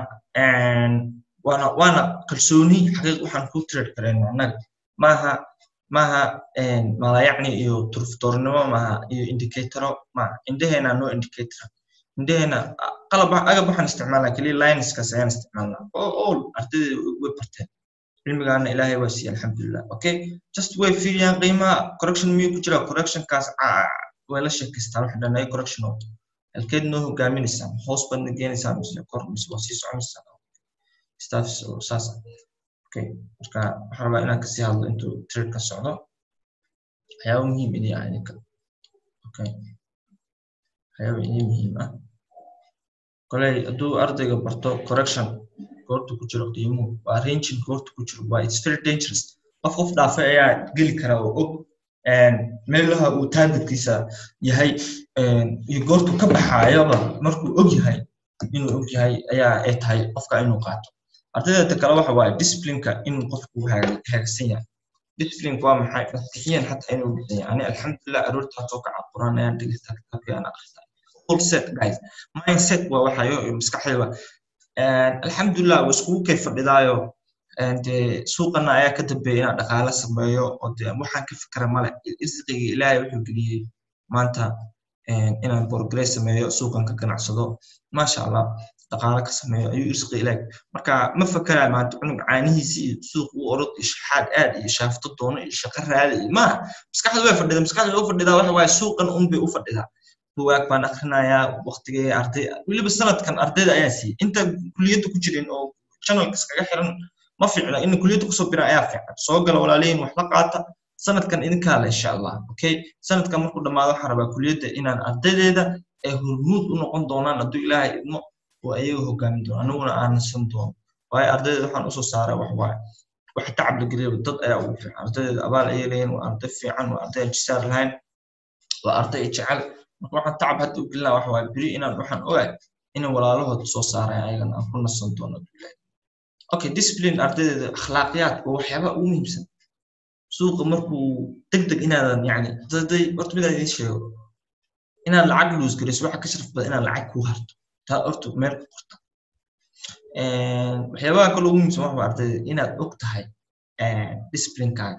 waana waana kalsooni xaqiiq waxaan ku trade karayna annaga maaha maaha malayacni iyo turftoornimo maaha iyo indicatoro maaha indheheena no indicator indheheena qalab agab waxaan isticmaalnaa keliya lineskaas ayaan isticmaalnaa all ardayda way barteen cilmigaana ilaahay waa siiye alxamdulilah okay just way fiiriyaan qiimaha correction miyuu ku jira correctionkaas way la sheekaystaan waxa dhanaya correction oo halkeed noo hogaaminaysaa hoos baad na geenaysaa mise kor mise waa sii soconaysaa staff saas okay marka waxaan rabaa inaan kasii hadlo intuu trade ka socdo waxyaaba muhiim idin ah idinka okay waxyaaba idin muhiim ah koley hadduu ardayga barto correction goorta ku jiro qiimuhu waa ranging goorta ku jiro waa it's very dangerous qof qof dhaafay ayaa geli kara oo og meelaha uu taargetkiisa yahay iyo goortu ka baxaayaba markuu og yahay inuu og yahay ayaa ay tahay qofka inuu qaato ardayda kale waxa waaye disciplineka in qofku hagaagsan yahay disciplineka waa maxay maskixiyan xataa inuu bixiya ani alxamdulilah aroorta soo kaca quraan ayaan dhegeysta kitaabkii aan akhristaa full set guys mindset waa waxayo maskaxdayda alxamdulilah waa iskugu kay fadhidaayo dee suuqana ayaa ka dambeeya inaan dhaqaale sameeyo oo dee waxaan ka fikra male irsiqiga ilaahay wuxuu geliyey maanta inaan progress sameeyo suuqan ka ganacsado maasha allah dhaqaale ka sameeyo ayuu irsiqiga ilaahay marka ma fakarayo maanta cunug caanihiisi iyo suuq u orod iyo shaxaad aad iyo shaafto doono iyo shaqo raadi iyo maaha maskaxda way fadhida maskaxda u fadhidaa waxa waaye suuqan un bay u fadhidaa buwaag baan akrinayaa waqtigee arday weliba sanadkan ardayda ayaa siiyey inta kuliyadda ku jirin oo channelkas kaga xiran ma fiicna in kuliyadda kusoo bira ayaa fiican soo gala walaalihiin wax la qaata sanadkan idinkaa le insha allah okay sanadkan markuu dhammaado waxaan rabaa kuliyadda inaan ardaydeeda ay hormuud u noqon doonaan hadduu ilaahay idmo oo ayaga hogaamin doono aniguna aan nasan doono waayo ardaydeeda waxaan usoo saaray wax waaye wax tacab la geliyaba dad ayaa ugu fiican ardaydeeda abaal ayay leeyihin waa arday fiican waa arday jisaar lahayn waa arday jecel marka waxaan tacab hadda u gelinaa wax waaye beri inaan waxaan ogaay inay walaalahood soo saareen ayagana aan ku nasan doono okay discipline ardaydeeda akhlaaqiyaad waa waxyaaba ugu muhiimsan suuqa markuu deg deg inaadan yani daday horta midaan idiin sheego inaad lacag luus garayso waxa ka sharaf badan inaad lacag kuu harto taa horta meel ku qorta waxyaabaha kale ugu muhiimsan waxa waa ardayda inaad og tahay disciplinekaaga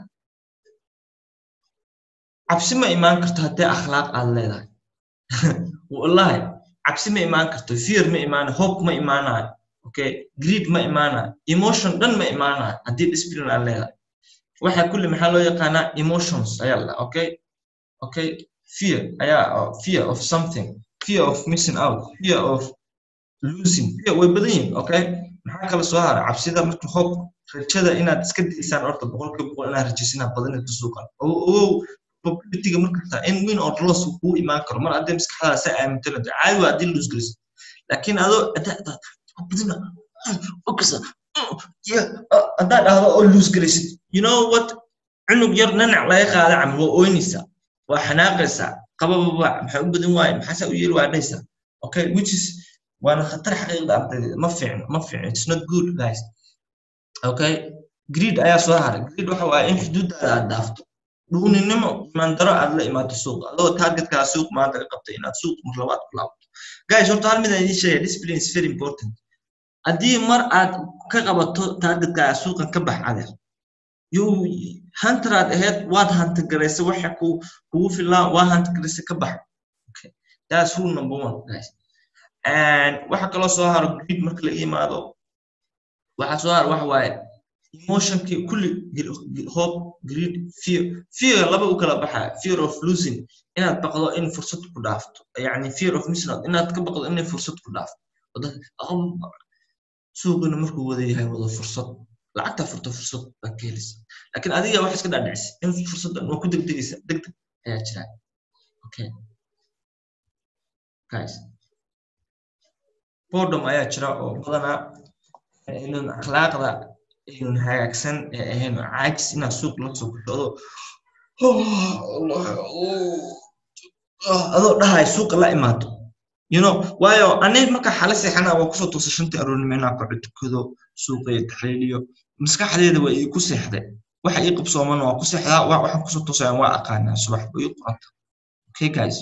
cabsi ma imaan karto haddii akhlaaq aad leedahay wallahi cabsi ma imaan karto fear ma imaanayo hope ma imaanayo okay greed ma imaanayo emotion dhan ma imaanayo haddii discipline aad leedahay waxa kulli maxaa loo yaqaanaa emotions ayaa la okay okay fear ayaa fear of something fear of missing out fear of losing fear way badan yihin okay maxaa kala soo hara cabsida marka hope rajada inaad iska daysaan horta boqolkiiba boqol inaad rajaysinaa badanayto suuqan ogow probabilityga markasta in win or loss kuu imaan karo mar haddii maskaxdaada sa aamintana caadi waa haddii lose geliso laakiin adoo badina focus haddaad dhahdo oo lose garaysid you know what cunug yar nanac laga qaada camal waa ooynaysaa waa xanaaqaysaa qabababa maxaa u badan waaye maxaasaa u yeeli waa dhaysaa okay which is waana khatar xaqiiqda ardayda ma fiicno ma fiicno it's not good guys okay greed ayaa soo haray greed waxa waaye in xuduudaada aad dhaafto dhuuninimo imaandaro aad la imaato suuq adoo targetkaa suuq maanta ka qabtay inaad suuq mar labaad ku laabto guys horta hal mid aan idiin sheegaya discipline is very important haddii mar aad ka qabato targetkaa suuqan ka bax adeer you hunter aad ahayd waad hunter garaysa waxa ku kugu filaa waa hunter garaysa ka bax okay that's rule number one guys and waxa kaloo soo haro greed marka la imaado waxa soo haro waxa waaye emotionkii kulli hope greed fear fear laba u kala baxaa fear of losing inaad baqdo in fursad ku dhaafto yani fear of missing out inaad ka baqdo inay fursad ku dhaafto suuqina markuu wada yahay wada fursad lacagta furta fursad baa ka helaysa laakiin adiga wax iska dhaadhicisa in fursaddan waa ku degdegaysa degdeg ayaa jira okay guys boredom ayaa jira oo badanaa inun akhlaaqda inun hagaagsan ee ahayn caajis inaad suuq la soo kushado adoo dhahay suuqa la imaato you know waayo ani marka xala seexana waa kusoo toosa shantii aroornimo inaan kaco tukado suuqa iyo taxliiliyo maskaxdeeda waa ii ku seexday waxa ii qabsoomana waa ku seexdaa waxaan kusoo toosayaan waa aqaanaa subax ba ii qoranta okay guys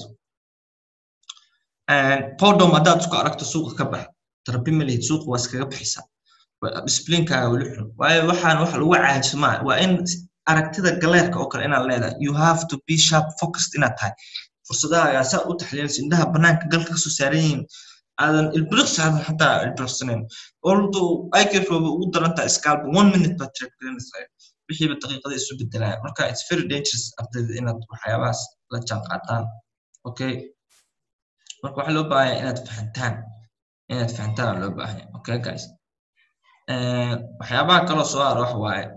podom haddaad isku aragto suuqa ka bax tarabi malihid suuqa waa iskaga baxaysaa disciplinekaaga weli xun waayo waxaan wax lagu caajiso maa waa in aragtida galeerka oo kale inaad leedahay you have to be sharp focused inaad tahay fursadahaaga saa u taxliilinayso indhaha banaanka galka kasoo saaran yihiin aadan ilbiriqsi aadan xataa ilbiriqsanayn although ikf waba ugu darantaa scalba one minute baad trade garanaysaa wixiiba daqiiqada isu bedelaya marka it's very dangerous ardayda inaad waxyaabahaas la jaan qaataan okay marka waxaa loo baahanya inaad fahantaan inaad fahantaan loo baahanya okay guys waxyaabaha kaloo soo haro waxa waaye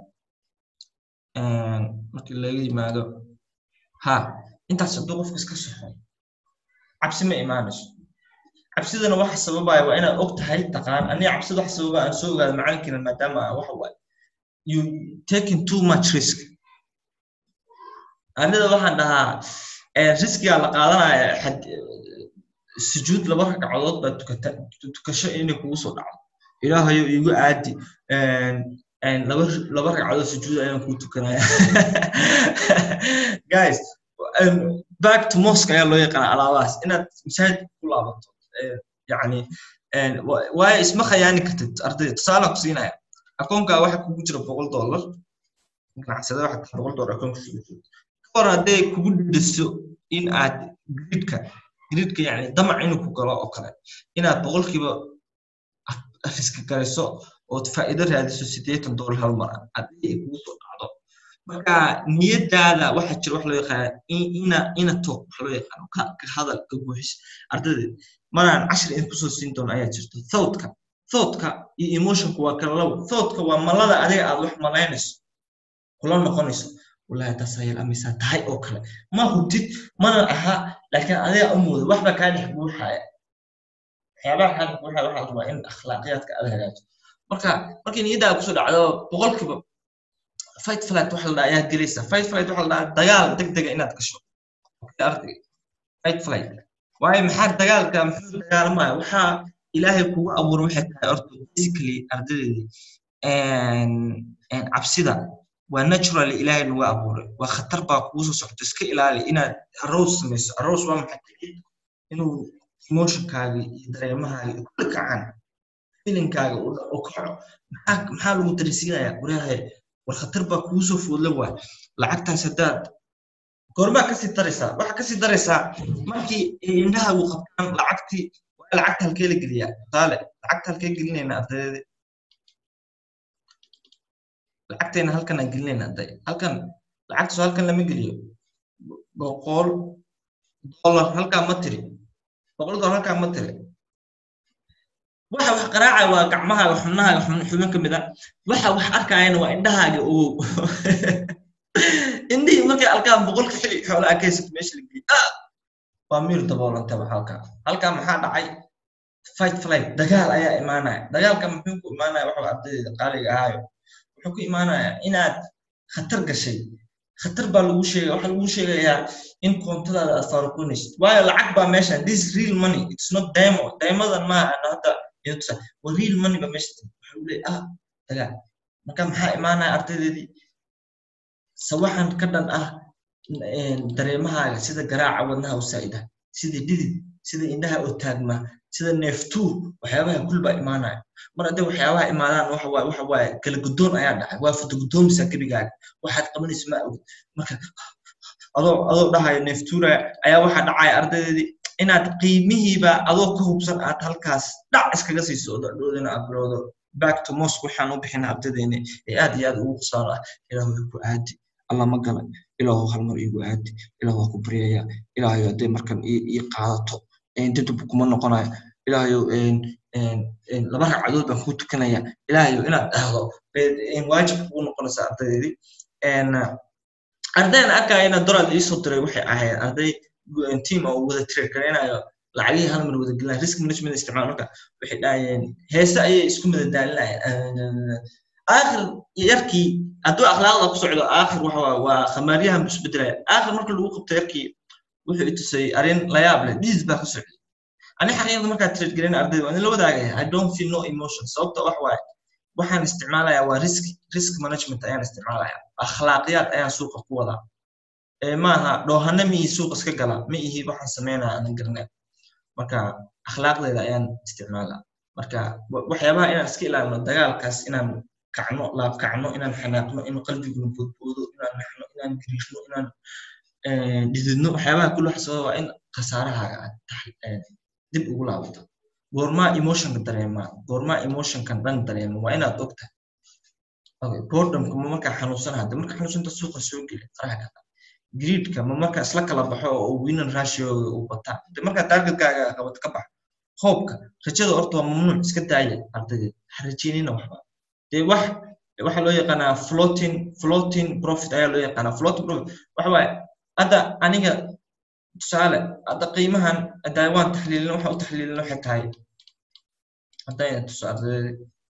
markii laga yimaado ha intaas hadduu qofka iska soxo cabsi ma imaanayso cabsidana waxa sababaya waa inaad og tahay taqaan aniga cabsida waxa sababa aan soo ogaado macalinkiina maadaama waxa waaye you taking too much risk anida waxaan dhahaa riskigaa la qaadanaya sujuud laba ragcadood baa tukata tukasho inay kugu soo dhacdo ilaahayo igu aadi laba laba ragcadood sujuud ayaan kuu tukanaya guys back to mosque ayaa loo yaqaana alaabahaas inaad masaajid ku laabato yani waayo isma khayaani kartid ardayda tusaalaan ku siinaya akoonkaa waxa kugu jira boqol dollar ganacsada waxa taa boqol dollar akoonka kugu jiro ka hor hadday kugu dhiso in aad gridka gridka yani damac inuu ku galo oo kale inaad boqolkiiba riski garayso ood faa'iido raadiso siddeetan dollar hal mar haddii ay kugu soo dhacdo marka niyadaada waxa jira wax loo yaqaana ina ina talk wax loo yaqaano ka hadal ka buuxis ardayda maraan cashir in kusoo siin doono ayaa jirto thoughtka thoughtka iyo emotionku waa kala labo thoughtka waa malada adiga aad wax malaynayso kula noqonayso wallahi taas ayal amisaa tahay oo kale ma hubtid mana aha laakiin adiga u moodo waxba kaa dhex buuxaya waxyaabaha kaa dhex buuxaya waxaa rabaa in akhlaaqiyaadka aad hagaajo marka markii niyaddaada kusoo dhacdo boqolkiiba fight flight waxa la dhaha ayaad gelaysaa fight flight waxa la dhaha dagaal degdega inaad gasho arday fight flight waayo maxaa dagaalka muxuu dagaalamaya waxaa ilaahay kugu abuuray waxay tahay orto basically ardadeedii cabsida waa naturally ilaahay nagu abuuray waa khatar baa kugu soo socto iska ilaali inaad aroos samayso aroos waa maxay inuu emotionkaaga iyo dareemahaaga iyo kulli kacaan filinkaaga u kaco maxaa maxaa lagu darisiinayaa waraahay war khatar baa kugu soo foodla waay lacagtaas haddaad goormaa kasii daraysaa waxaa kasii daraysaa markii indhahaagu qabtaan lacagtii waa lacagta halkee la geliyaa tusaale lacagta halkee gelinayna ardaydii lacagteena halkan aan gelinayna arday halkan lacagtaas halkan lama geliyo boqol dollar halkaa ma tiri boqol dollar halkaa ma tiri waxa wax qaraacaya waa gacmahaaga xubnahaaga xubin ka mid a waxa wax arkayana waa indhahaaga ogow indhihii markay alkaan boqolka xili xoolaha ka haysato meesha la geeyey waa miir daboolantaba halkaa halkaa maxaa dhacay fight flight dagaal ayaa imaanaya dagaalka muxuu ku imaanaya waxa ardayda qaaliga ahaayo wuxuu ku imaanaya inaad khatar gashay khatar baa lagu sheegaya waxaa lagu sheegayaa in koontadaada aad faaruqinaysid waayo lacag baa meeshan this is real money it's not demo demodan maaha ana hadda idusa waa real money baa meesha waxuu leeyahay ah dagaal marka maxaa imaanaya ardaydeedii sawaxan ka dhan ah dareemahaaga sida garaaca wadnaha u saa'ida sida dhidid sida indhaha oo taagma sida neeftuu waxyaabaha kulbaa imaanaya mar hadday waxyaabaha imaadaan waxa waaye waxa waaye kala guddoon ayaa dhacay waa foto guddoomisa gebigaaga waxaad qabanaysa ma ogid marka adoo adoo dhahayo neeftuura ayaa waxaa dhacaya ardaydeedii inaad qiimihiiba adoo ka hubsan aad halkaas dhac iskaga siiso oo dhadhoodina aad bilowdo back to mosque waxaan u bixina ardaydeeni ee aad iyo aad ugu khusaaro ah ilaahu way ku aadi alla ma galay ilaahu hal mar iigu aadi ilaahu waa ku baryaya ilaahayo hadday markan ii qaadato didib kuma noqonayo ilaahayo laba ragcadood baan kuu tukanaya ilaahayo inaad dhahdo waajib kugu noqonaysa ardaydeedii ardaydan arkayana doraad iisoo diray waxay ahayd arday team oo wada trade garaynayo lacagihii hal mar wada gelinaya risk management isticmaal marka waxay dhahayeen heese ayay isku madadaalinayeen aakhir yarkii hadduu akhlaaqda ku socdo aakhir waxa waa khamaaryahan buu isbedelaya aakhir marka lagu qabto yarkii wuxuu i tusay arrin layaab leh dhiis baa ku socday ani xaqiiqda markaa trade garin ardayda waa in la wadaagaya i don't feel no emotion sababta wax waaye waxaan isticmaalayaa waa risk risk management ayaan isticmaalayaa akhlaaqiyaad ayaan suuqa ku wadaa maaha dhoohana ma ihi suuq iska gala ma ihi waxaan sameynaya aanan garanayn marka akhlaaqdeeda ayaan isticmaalaa marka waxyaabaha inaan iska ilaalino dagaalkaas inaan kacno laab kacno inaan xanaaqno inuu qalbiguna boodboodo inaan naxno inaan gariirno inaan dhididno waxyaabaha kulli waxa sababa waa in khasaarahaaga aad dib ugu laabato goormaa emotionka dareemaa goormaa emotionkan dhan dareema waa inaad ogtahay okay boredomka ma markaa xanuunsanaha de marka xanuunsanta suuqa soo geli faraha kata greedka ma marka isla kala baxo oo winan ratioga uu bataa de markaa targetkaaga qabad ka bax hoobka rajada horta waa mamnuuc iska daaya ardaydeed ha rajeynina waxba dee wax waxaa loo yaqaanaa floating floating profit ayaa loo yaqaanaa floating profit waxa waaye hadda aniga tusaale hadda qiimahan hadda waan taxliilin waxa u taxliilin waxay tahay haddayna tuso ardaydeed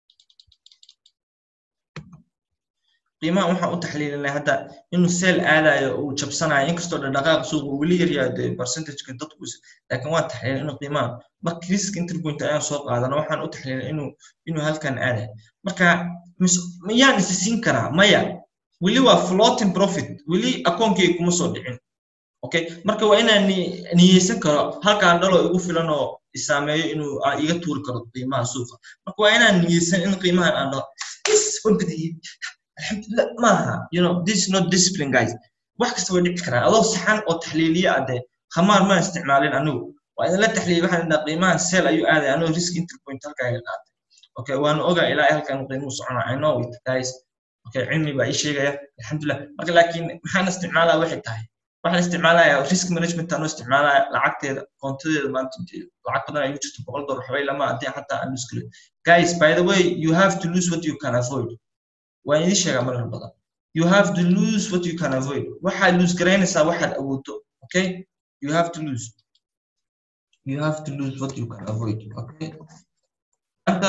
qiimahan waxaan u taxliilinay hadda inuu seel aadayo uu jabsanayo inkastoo dhaqdhaqaaq suuqa uu weli yaryahay dee percentageka dadku laakiin waan taxliilin inuu qiimahan marka risk interpoint ayaan soo qaadana waxaan u taxliilin inuu inuu halkan aadayo marka miyaan isi siin karaa maya weli waa floating profit weli akoonkeyga kuma soo dhicin okay marka waa inaan niyeysan karo halkaan dhalo igu filan oo isaameeyo inuu iga tuuri karo qiimaha suuqa marka waa inaan niyeysan in qiimahan aan dhaho is wabadiyey alxamdulillah maaha you know this is not discipline guys wax kasta way dhici karaan adoo saxan oo taxliiliye ah dee khamaar ma isticmaalin anigu waa idinla taxliiliye waxaan idhaa qiimahan seel ayuu aaday anoo risk interpoint halkaaga qaatay okay waana ogaa ilaa halkan qiimuhu socona i know it guys okay cilmi baa ii sheegaya alxamdulillah marka laakiin maxaan isticmaalaa waxay tahay waxaan isticmaalayaa risk management anoo isticmaalaya lacagteeda koontadeeda maanta lacag badan ay jirto boqol dolar waxbay lama haddii xataa aan lose kale guys by the way you have to lose what you can avoid waan idin sheegaa marar badan you have to lose what you can avoid waxaad lose garaynaysaa waxaad awoodo okay you have to lose you have to lose what you can avoid okay marka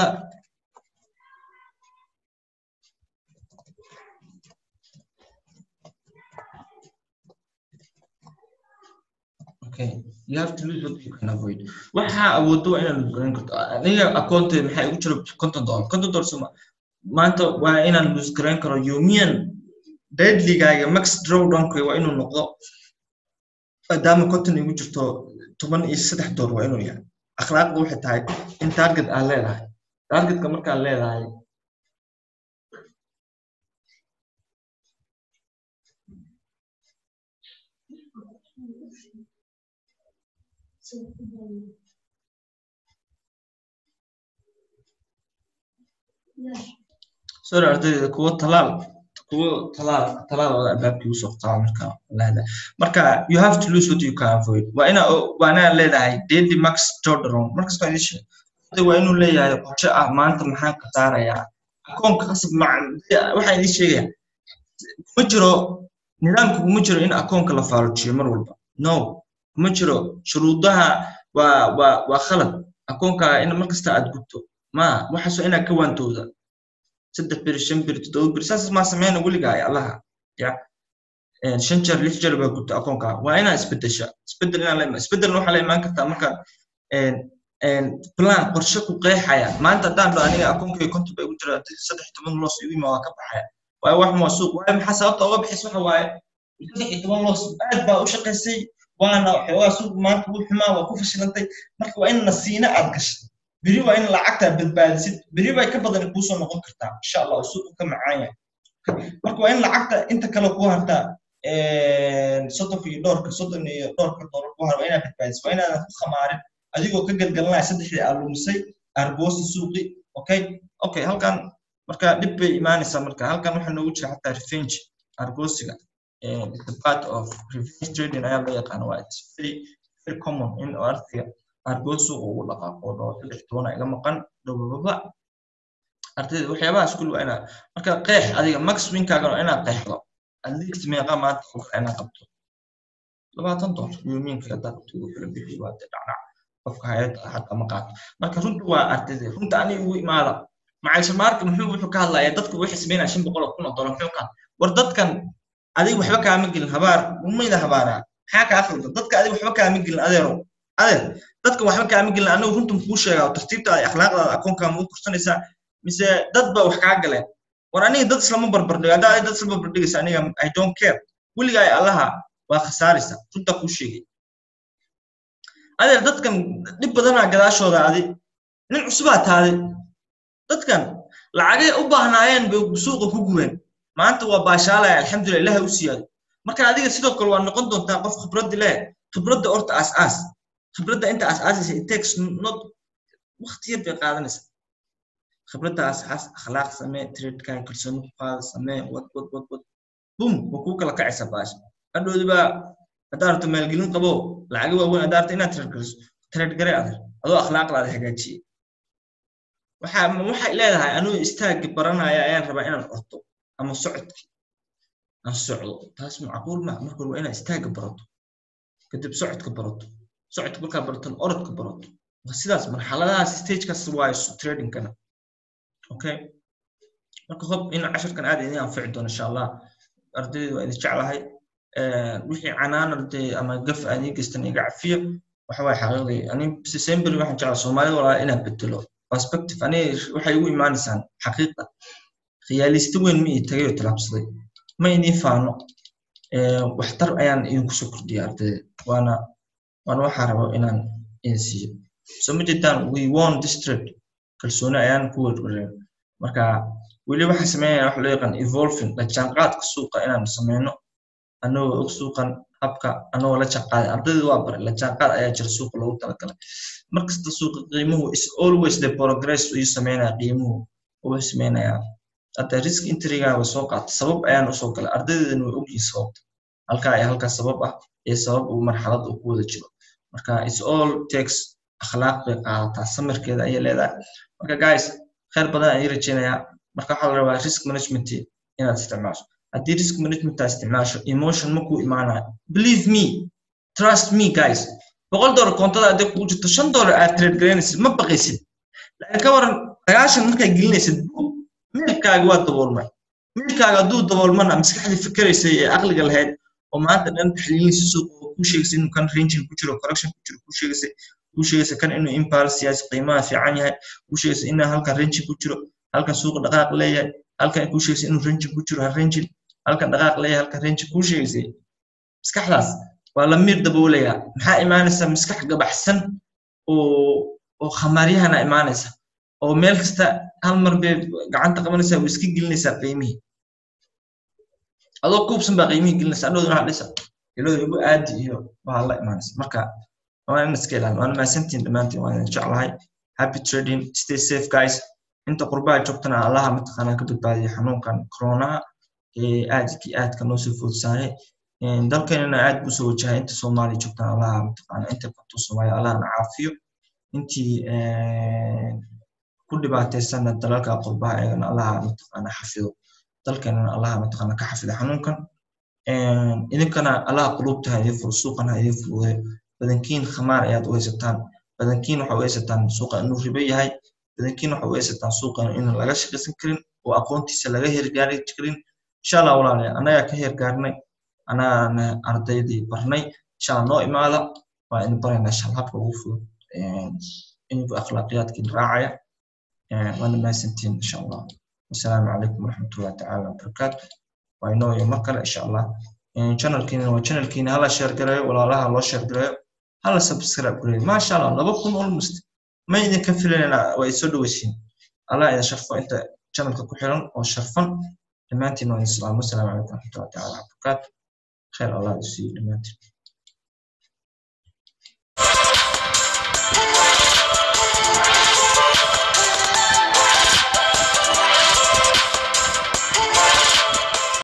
okay you have to lose what you can avoid waxa awoodo waa inaad lose garayn karto aniga akoonteed maxaa igu jiro konton dollar konton dollar suma maanta waa inaan lose garayn karo yumian deadligaaga max drawdownka waa inuu noqdo maadaama konton igu jirto toban iyo saddex door waa inuu yahay akhlaaqda waxay tahay in target aad leedahay targetka markaad leedahay sorry ardayda kuwo talaal kuwo talaal talaal oo albaabkii usoo qaba marka leeda marka you have to lose what you can avoid waa ina waa inaa leedahay daily max jordan markas baa idin sheegay waa inuu leeyahay qorshe ah maanta maxaan ka saarayaa akoonka qasab waxaa idin sheegaya kuma jiro nidaamka kuma jiro in akoonka la faarujiyo mar walba no kuma jiro shuruudaha waa waa waa khalad akoonkaaga in markasta aad gubto ma waxaasoo inaad ka waantooda saddex beri shan beri toddoba beri saas maa sameyna weligaa ay allaha ya shan jeer lix jeer baa gubta akoonkaaga waa inaad isbedesha isbedel inaa la isbedelna waxaa la imaan kartaa marka plan qorshe ku qeexaya maanta haddaan dho aniga akoonkayga konton bay ugu jira saddex toban loos igu ima waa ka baxaya waayo wax waa suuq waayo maxaa sababta uga bixis waxa waaye saddex iyo toban loos aad baa u shaqaysay waana waxoogaa suuq maanta wuu xumaa waa ku fashilantay marka waa in nasiina aad gashay beri waa in lacagtaa badbaadisid beri bay ka badan kuusoo noqon kartaa insha allah oo suuqu ka macaan yahay marka waa in lacagta inta kale ku hartaa soddon iyo dhowrka soddon iyo dhowrka doolar ku har waa inaad badbaadisid waa inaadan ku khamaarin adigoo ka galgalanaya saddexdii aad lumisay argoosi suuqi okay okay halkan marka dhib bay imaanaysaa marka halkan waxaa noogu jira xataa revenge argoosiga the part of revenge trading ayaa loo yaqaana waa it's very very common in artiga argoos suuqa ugu dhaqaaqo dhoo saddex tobana iga maqan dhowbaba ardayda waxyaabahaas kul waa inaad marka qeex adiga max winkaaga waa inaad qeexdo at least meeqa maanta inaad qabto labaatan doolar yoomiinka haddaa qabto ugu kala bixi waa dee dhacdhac qofka hayada xataa ma qaato marka runta waa ardayda runta aniga ugu imaada macaysha maarka muxuu wuxuu ka hadlayaa dadku waxay sameynaya shan boqol oo kun oo dollar muxuu ka war dadkan adiga waxba kaama gelin habaar umayda habaaraa maxaa kaa khaldan dadka adiga waxba kaama gelin adeero adeer dadka waxba kaama gelin anigu runtan kuu sheegaa tartiibtaada akhlaaqdaada akoonkaa ma u kursanaysaa mise dad ba wax kaa galeen war aniga dad islama barbardhigo haddaa dad isla barbardhigaysa aniga i don't care weligaa allaha waa khasaaraysa runtaa kuu sheegay adeer dadkan dhib badanaa gadaashooda adi nin cusubaa taadi dadkan lacagay u baahnaayeen bay suuqa ku gubeen maanta waa baashaalaya alxamdulillah ilaha u siyaado marka adiga sidoo kale waa noqon doontaa qof khibraddi leh khibradda orta aas aas khibradda inta aas aasaysa it takes not waqti yar bay qaadanaysa khibradda aas aas akhlaaq samee tradekan kalsooni ku qaada samee wad wad wad wad bum waa kuu kala kacaysa baash hadhoodi baa haddaa rabto maalgelin qabo lacaga waaweyn haddaa rabto inaad trade galiso trade gare adeer adoo akhlaaqdaada hagaajiyey waxaa waxay leedahay anuu istaagga baranaya ayaan rabaa inaan orto ama socodki aan socdo taas macquul ma marka hore waa inaad istaagga barato kadib socodka barato socodka markaa baraton orodka barato waa sidaas marxaladahaas stagekaas waayo tradingkana okay marka hob in casharkan aad idin anfici doono insha allah ardayda waa idin jeclahay wixii canaana dee ama gaf aan ii geystan iga cafiyo waxa waay xaqiiqdii ani december waxaan jeclaa soomaalida walaa inaan bedelo perspective ani waxay igu imaanaysaan xaqiiqda khiyaalista weyn ma ii tagay oo talaabsaday ma idiin faano waxtar ayaan idinku soo kordhiya ardayda waana waana waxaa rabo inaan idin siiyo so ma jirtaan we won district kalsooni ayaan ku werwereen marka weli waxaan sameynaya waxa loo yaqaan evolving la jaanqaadka suuqa inaan sameyno anagoo og suuqan habka anagoo la jaanqaaday ardayda waa baray la jaanqaad ayaa jira suuqa loogu talagalay markasta suuqa qiimuhu is always the progress ayuu sameynaya qiimuhu uu sameynaya hadda risk intriga way soo qaatay sabab ayaan usoo galay ardaydeedana way ogyihin sababta halkaa ayaa halkaa sabab ah ee sabab uu marxalad uu ku wada jiro marka it's all takes akhlaaq bay qaadataa samirkeeda ayay leedahay marka guys khayr badan ayay rajeynayaa marka waxaa la rabaa risk management inaad isticmaasho haddii risk management aad isticmaasho emotion ma kuu imaanayo believe me trust me guys boqol dollar koontada hadday kugu jirto shan dollar aad trade garaynaysid ma baqaysid laakiin ka waran sagaashan markaad gelinaysid meelkaaga waa daboolmay meelkaaga hadduu daboolmana maskaxdii fikiraysay ee aqliga lahayd oo maanta dhan taxliilinaysa suuqa oo kuu sheegaysa inuu kan ranging ku jiro correction ku jiro kuu sheegaysa kuu sheegaysa kan inuu impulse yahay qiimaha fiican yahay kuu sheegaysa inuu halkan ranging ku jiro halkan suuqa dhaqaaq leeyahay halkan kuu sheegaysa inuu ranging ku jiro ha ranging halkan dhaqaaq leeyahay halkan ranging kuu sheegaysa maskaxdaas waa la miir daboolaya maxaa imaanaysa maskax gabaxsan oo oo khamaaryahana imaanaysa oo meel kasta hal mar bay gacanta qabanaysaa way iska gelinaysaa qiimihii adoo kuubsan baa qiimihii gelinaysaa adhooduna waxaa dhisa ilooda igu aadi iyo waxaa la imaanaysa marka waa in iska ilaalin waana mahadsantiin dhammaantiin waan idin jeclahay happy trading stay safe guys inta qurbaha joogtana allaha mataqaanaa ka badbaadiya xanuunkan coronaha ee aadkii aadka noo soo foodsaayay dalkeenana aad buu soo wajahay inta soomaaliya joogtana allaha mataqaanaa inta qabto soomaaliya allahana caafiyo intii ku dhibaataysana dalalka qurbaha eegana allaha mataqaana xafido dalkeenana allaha mataqaana ka xafido xanuunkan idinkana allaha qulubta ha idin furo suuqana ha idin fududeyo badankiin khamaar ayaad u haysataan badankiin waxa u haysataan suuqa inuu ribo yahay badankiin waxa u haysataan suuqa in laga shaqaysan karin oo aqoontiisa laga hergaari karin insha allah walaalayaal annagaa ka hergaarnay anaana ardaydii barnay insha allah noo imaada waa in barayna insha allah habka ugu fudud inigu akhlaaqiyaadkiin raacaya waana mahadsantiin insha allah wasalaamu calaykum waraxmatullahi tacaala wabarakaatu waa inoo iyo mar kale insha allah channelkiina waa channelkiina hala share gareeyo walaalaha loo share gareeyo hala subscribe gareeyo maasha allah laba kun almost ma idinka filanayna waa isoo dhaweysiin allah idin sharfo inta channelka ku xiran oo sharfan dhammaantiin waa idin salaamo asalaamu calaykum waraxmatullahi tacaala wabarakaatu khayr allah isiiyo dhammaantiin